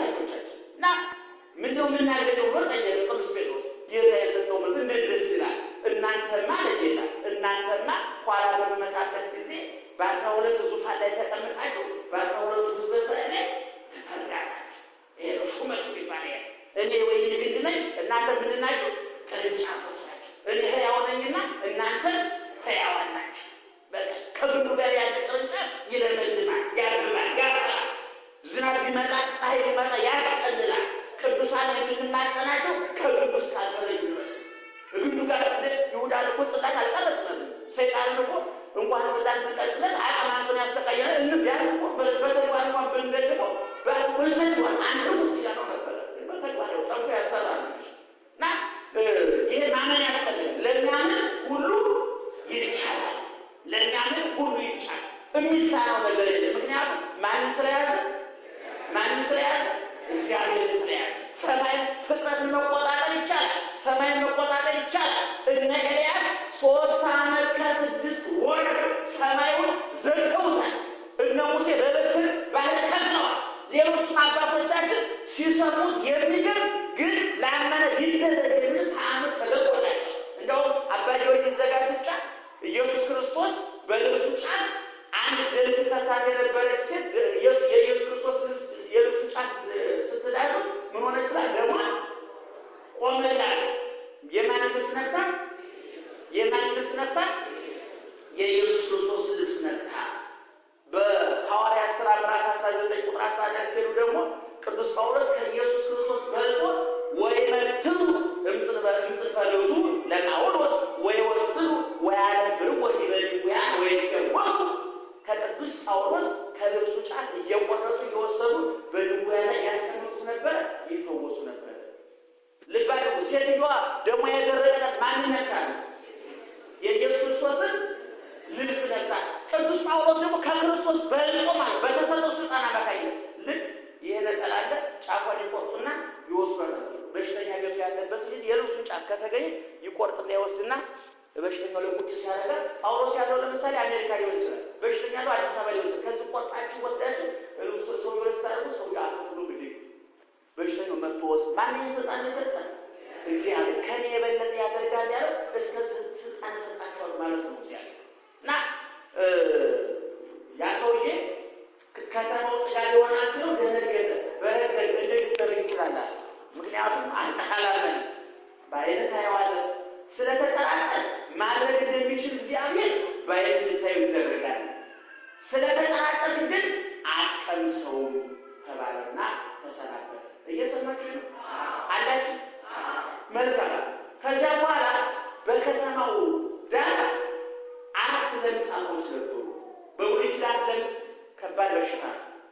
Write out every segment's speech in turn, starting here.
አይኖቻችን እና ምንድነው የምናገኘው ብሎ ጠየቀ ቅዱስ ጴጥሮስ። ጌታ የሰጠው መልስ እንዴት ደስ ይላል! እናንተማ ለጌታ እናንተማ ኋላ በሚመጣበት ጊዜ በአስራ ሁለት ዙፋን ላይ ተቀምጣችሁ በአስራ ሁለቱ ሕዝበ እስራኤል ላይ ትፈርዳላችሁ። ይሄ ነው ሹመት የሚባል ይሄ እኔ ወይን ግንድ ነኝ፣ እናንተ ምንድን ናችሁ? ቅርንጫፎች ናቸው። እኔ ሕያው ነኝና እናንተ ሕያዋን ናቸው። በቃ ከግንዱ ጋር ያለ ቅርንጫፍ ይለመልማል፣ ያብባል፣ ያፈራል። ዝናብ ቢመጣ ፀሐይ ቢመጣ ያስጠልላል። ቅዱሳን የምንማጸናቸው ከግንዱ እስካልቀረ የሚመስል ግንዱ ጋር ይሁዳን እኮ ጽላት አልቀረጽለትም። ሰይጣንን እኮ እንኳን ጽላት ብንቀርጽለት አቅማንሶን ያሰቃየናል። እን ቢያንስ እኮ በተግባር እንኳን ብንደግፈው በሰይጣን አንድ ውስጥ ያለው ነበረ። በተግባር ያው ጠንኮ ያሰራል እና ይሄ ማመን ያስፈልጋል። ለሚያምን ሁሉ ይቻላል። ለሚያምን ሁሉ ይቻላል። የሚሳነው ነገር የለም። ምክንያቱም ማንን ስለያዘ ማንን ስለያዘ እግዚአብሔርን ስለያዘ ሰማይ ፍጥረትን መቆጣጠር ይቻላል። ሰማይን መቆጣጠር ይቻላል። እነ ኤልያስ ሶስት ዓመት ከስድስት ወር ሰማዩን ዘግተውታል። እነ ሙሴ በበትር ባህር ከፍለዋል። ሌሎችም አባቶቻችን ሲሰሙት የሚገርም ግን ላመነ ሊደረግ የሚል ተአምር ተደርጎላቸው እንደውም አባ ጊዮርጊስ ዘጋስጫ ኢየሱስ ክርስቶስ በልብሱ ጫፍ አንድ ደም ሲፈሳት የነበረች ሴት የኢየሱስ ክርስቶስ የልብሱ ጫፍ ስትዳስስ ምን ሆነ ይችላል? ደሟ ቆመላ። የማን ልብስ ነካ? የማን ልብስ ነካ? የኢየሱስ ክርስቶስ ልብስ ነካ። በሐዋርያት ሥራ ምዕራፍ 19 ቁጥር 11 ሲሄዱ ደግሞ ቅዱስ ጳውሎስ ከኢየሱስ ክርስቶስ በልጦ ወይመትሩ እምጽንፈ ልብሱ ለጳውሎስ ወይወስዱ ወያነብሩ ወዲበድውያን ወይፈወሱ ከቅዱስ ጳውሎስ ከልብሱ ጫፍ እየቆረጡ እየወሰዱ በድውያን ላይ ያስተምሩት ነበር፣ ይፈወሱ ነበር። ልብ አድርጉ። ሴትዮዋ ደግሞ የደረቀላት ማን ነካ? የኢየሱስ ክርስቶስን ልብስ ነካ። ቅዱስ ጳውሎስ ደግሞ ከክርስቶስ በልጦ ማለት በተሰጠው ስልጣን አማካኝነት ልክ ይሄ ነጠላ አለ ጫፏን ይቆርጡና ይወስዷል። በሽተኛ ቤቱ ያለበት ልጅ የልብሱን ጫፍ ከተገኘ ይቆርጥና ይወስድና በሽተኛው ላይ ቁጭ ሲያደርጋት ጳውሎስ ያለው ለምሳሌ አሜሪካ ሊሆን ይችላል። በሽተኛ ያለው አዲስ አበባ ሊሆን ይችላል። ከዚህ ቆርጣችሁ ወስዳችሁ ሰው ሊሆን ስታደርጉ ሰው አፍሉ ግድ በሽተኛው መፈወስ ማንኛው ስልጣን የሰጠን እግዚአብሔር ከኔ የበለጠ ያደርጋል ያለው እስከ ስልጣን ሰጣቸዋል ማለት ነው እግዚአብሔር እና ያ ሰውዬ ከተማው ጥጋብ ይሆናል ሲለው ደነገጠ። በረገገ እንዴት ሊደረግ ይችላል? ምክንያቱም አልተካላመን በአይነት ታየዋለህ ስለተጠራጠር ማድረግ እንደሚችል እግዚአብሔር በአይነት ልታዩ ይደረጋል። ስለተጠራጠር ግን አትቀምሰውም ተባለና ተሰናበተ። እየሰማችሁ ነው አላችሁ? መልካም። ከዚያ በኋላ በከተማው ዳር አራት ለምጻሞች ነበሩ። በብሉይ ኪዳን ለምጽ ከባድ በሽታ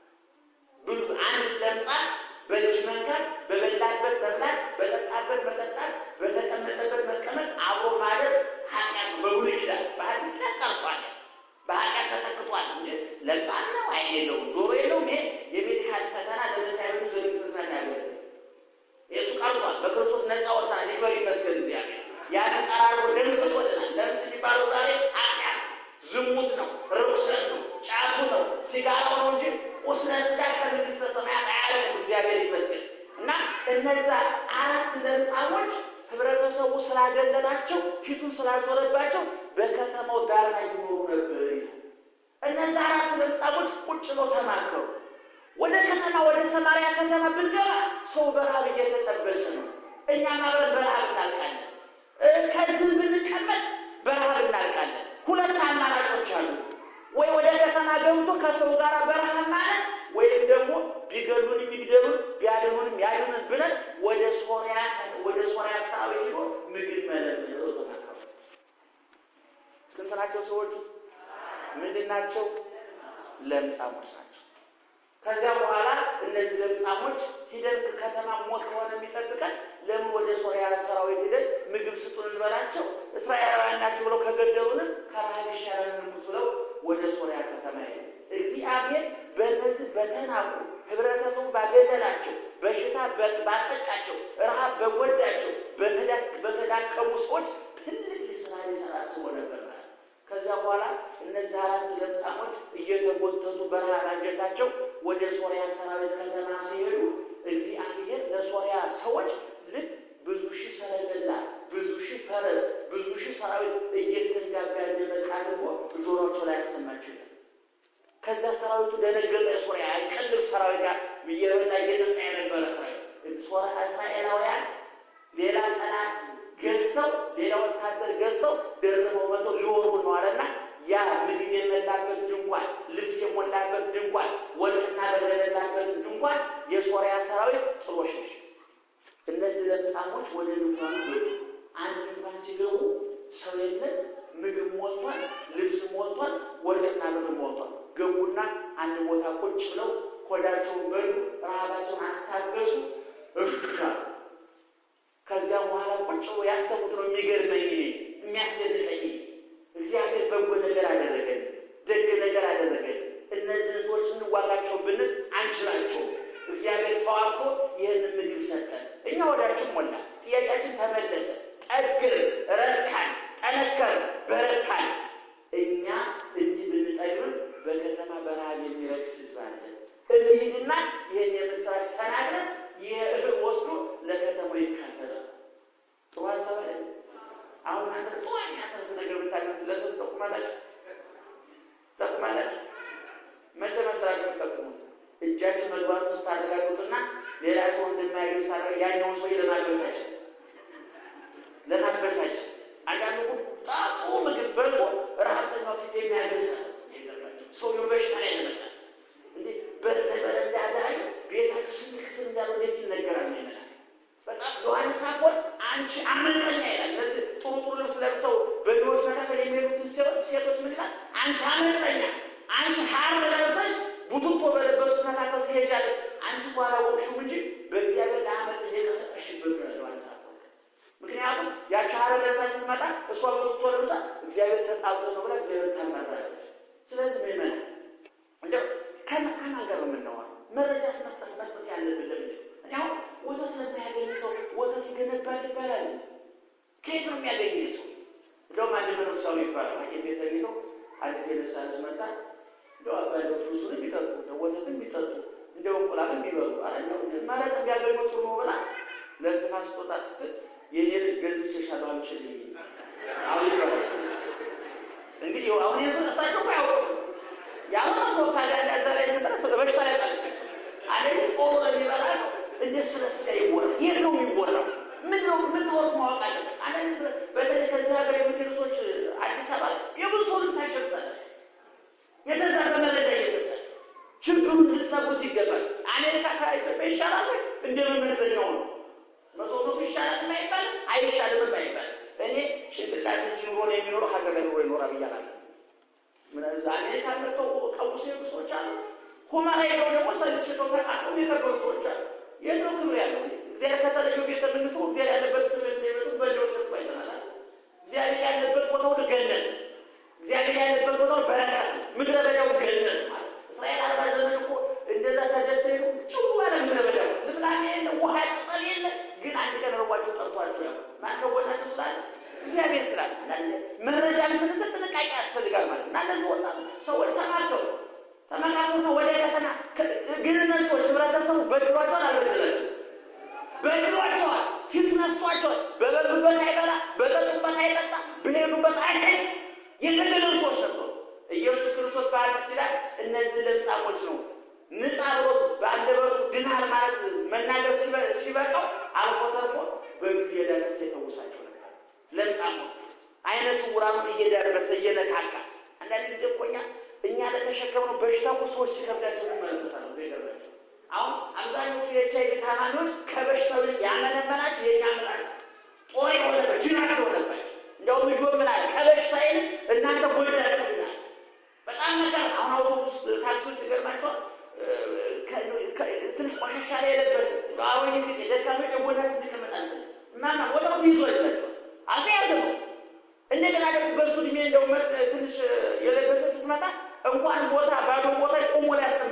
ብዙ አንድ ለምጻም በእጅ መንካት፣ በበላበት መብላት፣ በጠጣበት መጠጣት፣ በተቀመጠበት መቀመጥ፣ አብሮ ማደር ኃጢአት ነው። በብሉይ ኪዳን በሐዲስ ኪዳን ቀርቷል። በኃጢአት ተተክቷል እንጂ ለምጻም ነው፣ ዓይን የለውም፣ ጆሮ የለውም። ይሄ የሜዲካል ፈተና ለመስሪያ ቤቶች ለሚሰሳት ያለ የእሱ ቀርቷል። በክርስቶስ ነፃ ወጥተናል። ይክበር ይመስገን እግዚአብሔር። ያን ጠራርጎ ደምስስ ወጥናል። ለምጽ የሚባለው ዛሬ ኃጢአት ዝሙት ነው፣ ርኩሰት ነው፣ ጫቱ ነው፣ ሲጋራው ነው እንጂ ቁስለ ሥጋ ከመንግሥተ ሰማያት አያለም። እግዚአብሔር ይመስገን እና እነዛ አራት ለምጻሞች ህብረተሰቡ ስላገለላቸው ፊቱን ስላዞረባቸው በከተማው ዳር ላይ ይኖሩ ነበር። እነዛ አራት ለምጻሞች ቁጭ ብለው ተማከሩ። ወደ ከተማ ወደ ሰማርያ ከተማ ብንገባ ሰው በረሃብ እየተጠበሰ ነው። እኛም አብረን በረሃብ እናልቃለን። ከዚህ ብንቀመጥ በረሃብ እናልቃለን። ሁለት አማራጮች አሉ። ወይ ወደ ከተማ ገብቶ ከሰው ጋር በረሃብ ማለት ወይም ደግሞ ቢገሉን የሚግደሉን ቢያድኑንም ያድኑን ብለን ወደ ሶሪያ ወደ ሶሪያ ሰራዊት ሄዶ ምግብ መለመን ብለው ተናገሩ። ስንት ናቸው ሰዎቹ? ምንድን ናቸው? ለምጻሞች ናቸው። ከዚያ በኋላ እነዚህ ለምጻሞች ሂደን ከተማ ሞት ከሆነ የሚጠብቀን ለምን ወደ ሶሪያ ሰራዊት ሂደን ምግብ ስጡን እንበላቸው፣ እስራኤላውያን ናቸው ብለው ከገደሉንም ከረሃብ ይሻላል እንሙት ብለው ወደ ሶሪያ ከተማ ሄዱ። እግዚአብሔር በእነዚህ በተናቁ ህብረተሰቡ ባገለላቸው፣ በሽታ ባጠቃቸው፣ ረሃብ በጎዳቸው፣ በተዳከሙ ሰዎች ትልቅ ስራ ሊሰራ አስቦ ነበር ማለት። ከዚያ በኋላ እነዚህ አራት ለምጻሞች እየተጎተቱ በረሃብ አንጀታቸው ወደ ሶሪያ ሰራዊት ከተማ ሲሄዱ እግዚአብሔር ለሶሪያ ሰዎች ልክ ብዙ ሺህ ሰረገላ፣ ብዙ ሺህ ፈረስ፣ ብዙ ሺህ ሰራዊት እየተንጋጋ እንደመጣ አድርጎ ጆሮቸው ላይ ያሰማቸው ይላል። ከዛ ሰራዊቱ ደነገጠ። የሶሪያ አይቀልብ ሰራዊት ጋር እየበላ እየጠጣ የነበረ ሰራዊት እስራኤላውያን ሌላ ጠላት ገዝተው ሌላ ወታደር ገዝተው ደርበው መጥተው ሊወሩ ነው አለና ያ ምግብ የሞላበት ድንኳን፣ ልብስ የሞላበት ድንኳን፣ ወርቅና ብር የሞላበት ድንኳን የሶሪያ ሰራዊት ጥሎ ሸሸ። እነዚህ ለምጻሞች ወደ ድንኳኑ ገቡ። አንድ ድንኳን ሲገቡ ሰው የለም፣ ምግብ ሞልቷል፣ ልብስ ሞልቷል፣ ወርቅና ብር ሞልቷል። ገቡና አንድ ቦታ ቁጭ ብለው ሆዳቸውን በሉ፣ ረሃባቸውን አስታገሱ። እርሻ ከዚያ በኋላ ቁጭ ብሎ ያሰቡት ነው የሚገርመኝ እኔ የሚያስደንቀኝ እግዚአብሔር በጎ ነገር አደረገን፣ ደግ ነገር አደረገን። እነዚህን ሰዎች እንዋጋቸው ብንል አንችላቸውም። እግዚአብሔር ተዋግቶ ይህንን ምግብ ሰጠን። እኛ ወዳችን ሞላ፣ ጥያቄያችን ተመለሰ፣ ጠግር፣ ረካን፣ ጠነከር፣ በረካን። እኛ እንዲህ ብንጠግብም በከተማ በረሃብ የሚረግፍ ህዝብ አለ። እንሂድና ይህን የምስራች ተናግረን ይህ እህል ወስዶ ለከተማው ይካፈላል። ጥሩ ሀሳብ አለ። አሁን አንተ ጥሩ የሚያተርፍ ነገር ብታገኙት ለሰው ትጠቁማላችሁ ትጠቁማላችሁ። መቼ መስራችሁ ትጠቁሙት? እጃችሁ መግባቱ ስታረጋግጡና ሌላ ሰው እንደማያገኙ ስታረጋ ያኛውን ሰው ለማበሳጭ ለማበሳጭ አንዳንዱ ጣጡ ምግብ በልቶ ረሀብተኛው ፊት የሚያገሳ ሰውየው በሽታ ላይ ለመጣ እንዴ በረንዳ ዳሪ ቤታችሁ ስንት ክፍል እንዳለ እንዴት ይነገራል? ይመላል በጣም ዮሐንስ አፈወርቅ አንቺ አመፀኛ ይላል። እነዚህ ጥሩ ጥሩ ልብስ ለብሰው በድሮች መካከል የሚሄዱትን ሴቶች ምን ይላል? አንቺ አመፀኛ፣ አንቺ ሀር ለብሰሽ ቡትቶ በለበሱት መካከል ትሄጃለሽ። አንቺ በኋላ ወቅሽው እንጂ በእግዚአብሔር ለአመፅ እየቀሰቀሽበት ነው ዮሐንስ አፈወርቅ። ምክንያቱም ያቺ ሀር ለብሳ ስትመጣ እሷ ቡትቶ ለብሳ እግዚአብሔር ተጣልቶ ነው ብላ እግዚአብሔር ታማራለች። ስለዚህ ምመና እንደው ከማን ጋር ነው የምናወራው? መረጃ መስጠት መስጠት ያለብን ለምንድን ነው? እኔ አሁን ወተት ለሚያገኝ ሰው ወተት ይገነባል ይባላል። ከየት ነው የሚያገኝ ሰው? እንደውም አንድ መነኩሳዊ ይባላል ሐኪም ቤት ተኝተው አንዲት የነሳ ልጅ መጣ። እንደው አባለው ሱሱንም ቢጠጡ እንደው ወተትም ቢጠጡ እንደው እንቁላልም ቢበሉ አረኛው ማለት ቢያገኙ ጥሩ ነው ብላ ለጥፋ ስጦታ ስትል የኔ ልጅ ገዝቼሻለሁ አምጪልኝ አሁን ይባላል። እንግዲህ አሁን እሳቸው አያውቁም ያሁን ፕሮፓጋንዳ እዛ ላይ ተጠረሰ በሽታ ላይ ጣለች አለ ጦሩ ለሚበላ ሰው እንዴት ስለ ስጋ ይወራል? የት ነው የሚወራው? ምን ነው ምን ወርት ማወቅ አለበት። አንዳንድ በተለይ ከዚህ ሀገር የምትሄዱ ሰዎች አዲስ አበባ የብዙ ሰው ልታሸፍታላችሁ፣ የተዛባ መረጃ እየሰጣችሁ ችግሩን ልትነግሩት ይገባል። አሜሪካ ከኢትዮጵያ ይሻላል እንደ መመዘኛው ነው። መቶ መቶ ይሻላል የማይባል አይሻልም የማይባል እኔ ጭንቅላት እንጂ ኑሮ ነው የሚኖረው ሀገር ላይ ኑሮ ይኖራል ብያለሁ። አሜሪካ መጥተው ቀውስ የሄዱ ሰዎች አሉ። ሁመራ ሄደው ደግሞ ሰልፍ ሽተው ተቃቅሞ የከበሩ ሰዎች አሉ። የት ነው ክብር ያለው? እግዚአብሔር ከተለየው ቤተ መንግስቱ እግዚአብሔር ያለበት ስበት እንደሚመጡ በሌው ሰጥ አይተናል። እግዚአብሔር ያለበት ቦታ ሁሉ ገነት፣ እግዚአብሔር ያለበት ቦታ ሁሉ በረከት፣ ምድረ በዳው ገነት ማለት እስራኤል አርባ ዘመን እኮ እንደዛ ተደስተው ሄዱ። ጭው ባለ ምድረ በዳው ልምላሜ የለ፣ ውሃ ቅጠል የለ። ግን አንድ ቀን ረቧቸው ጠርቷቸው ያው ማን ከጎናቸው ስላለ እግዚአብሔር ስላለ መረጃ ስንሰጥ ጥንቃቄ ያስፈልጋል ማለት እና እነዚህ ወጣት ሰዎች ተማከሩ ተመካከሩ ነው ወደ ከተማ ግን እነሱዎች ህብረተሰቡ በድሏቸዋል አልበደላቸው በድሏቸዋል ፊት ነስቷቸዋል በበሉበት አይበላ በጠጡበት አይጠጣ በሄዱበት አይሄድ የገደሉ ሰዎች ነበሩ ኢየሱስ ክርስቶስ በአዲስ ኪዳን እነዚህ ለምጻሞች ነው ንጻ ብሎ በአንደበቱ ድናል ማለት መናገር ሲበቃው አልፎ ተርፎ በእጁ እየዳሰሰ የተውሳቸው ነበር ለምጻሞቹ አይነ ስውራኑን እየዳበሰ እየነካካ አንዳንድ ጊዜ እኮ እኛ እኛ ለተሸከምነው በሽታ እኮ ሰዎች ሲከብዳቸው እንመለከታለን። ይገርማቸው አሁን አብዛኞቹ የኤች አይቪ ታማሚዎች ከበሽታው ይልቅ ያመነመናቸው የእኛ ምላስ ጦር የሆነበት ጅራት የሆነባቸው እንደውም ልጆ ምን አለ ከበሽታ ይልቅ እናንተ ጎዳችሁ ይላል። በጣም ነገር አሁን አውቶቡስ ታክሲዎች ይገርማቸዋል። ትንሽ ቆሻሻ ላይ የለበሰ አሮጌ ደካሚ የጎናችን ይቀመጣል ማማ ወጣቱ ይዞ ይላቸዋል አልተያዘም እንደገና በሱ እድሜ እንደው ትንሽ የለበሰ ስትመጣ እንኳን ቦታ ባዶ ቦታ ቆሞ ላይ